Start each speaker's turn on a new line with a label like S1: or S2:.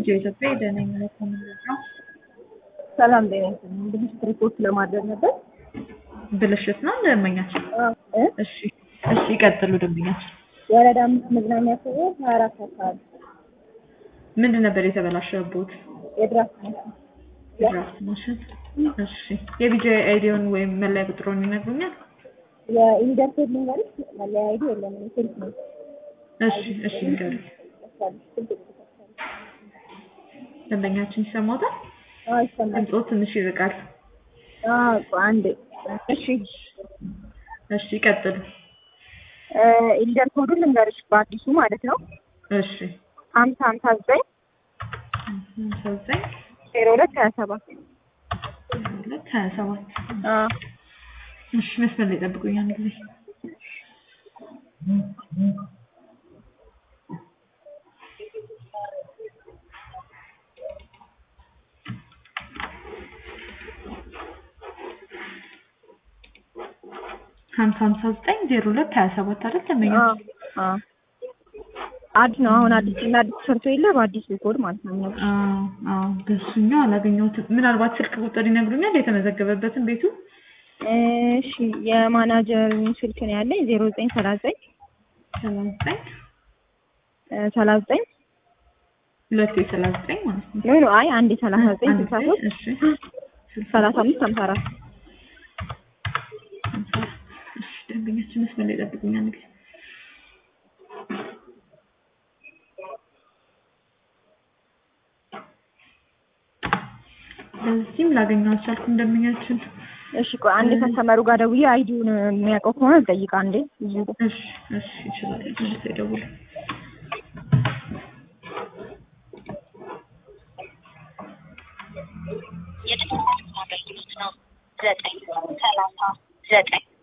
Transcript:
S1: ልጅ ኢትዮጵያ የደነኝ ማለት ነው።
S2: ሰላም ጤና ይስጥልኝ። ብልሽት ሪፖርት ለማድረግ ነበር።
S1: ብልሽት ነው ደንበኛችን?
S2: እ?
S1: እሺ እሺ፣ ይቀጥሉ ደንበኛችን።
S2: ወረዳ አምስት መዝናኛ ሰዎች ሀያ አራት አካባቢ
S1: ምንድን ነበር የተበላሸበት?
S2: የድራፍት ማሽን
S1: ድራፍት ማሽን። እሺ፣ የቢጂ አይዲውን ወይም መለያ ቁጥሩን ይነግሩኛል?
S2: የኢንደርቴድ ልንገርሽ መለያ አይዲ የለም ስልክ ነው።
S1: እሺ እሺ፣ ንገሩኝ። ደንበኛችን ይሰማዎታል?
S2: አዎ ይሰማል።
S1: ድምፅዎ ትንሽ ይርቃል።
S2: አዎ አንዴ እሺ
S1: እሺ፣ ይቀጥሉ።
S2: ኢንደር ኮዱን ልንገርሽ በአዲሱ ማለት ነው
S1: እሺ፣
S2: ሀምሳ ሀምሳ ዘጠኝ
S1: ሃምሳ ዘጠኝ
S2: ዜሮ ሁለት ሀያ ሰባት
S1: ሁለት ሀያ ሰባት እሺ፣ መስመር ላይ ጠብቁኝ አንድ ጊዜ። ሀምሳ ሀምሳ ዘጠኝ ዜሮ ሁለት ሀያ ሰባት አይደል ደንበኛችን?
S2: አዲስ ነው አሁን አዲስ እና አዲስ ሰርቶ የለ በአዲስ ኮድ ማለት ነው የሚነግርሽ።
S1: አዎ አዎ፣ በሱኛው አላገኘሁትም። ምናልባት ስልክ ቁጥር ይነግሩኛል የተመዘገበበትን ቤቱ?
S2: እሺ የማናጀር ስልክ ነው ያለኝ ዜሮ ዘጠኝ ሰላሳ ዘጠኝ
S1: ሰላሳ ዘጠኝ
S2: ሰላሳ ዘጠኝ
S1: ሁለት ሰላሳ ዘጠኝ ማለት ነው።
S2: ኖ ኖ አይ አንዴ ሰላሳ ዘጠኝ
S1: አንድ
S2: ስልሳ
S1: ጊዜ፣
S2: ሶስት
S1: እሺ
S2: ሰላሳ አምስት ሀምሳ አራት
S1: እሺ፣ ደንበኛችን መስመር ላይ ጠብቁኝ አንድ ጊዜ። በዚህም ላገኘው አልቻልኩም ደንበኛችን።
S2: እሺ ቆይ አንድ ከስተመሩ ጋር ደውዬ አይዲውን የሚያውቀው ከሆነ ልጠይቅ አንዴ እዚሁ ጋር
S1: እሺ እሺ፣ ይችላል። መልሶ ይደውል።
S3: የደህንነት አገልግሎት ነው። ዘጠኝ ሰላሳ ዘጠኝ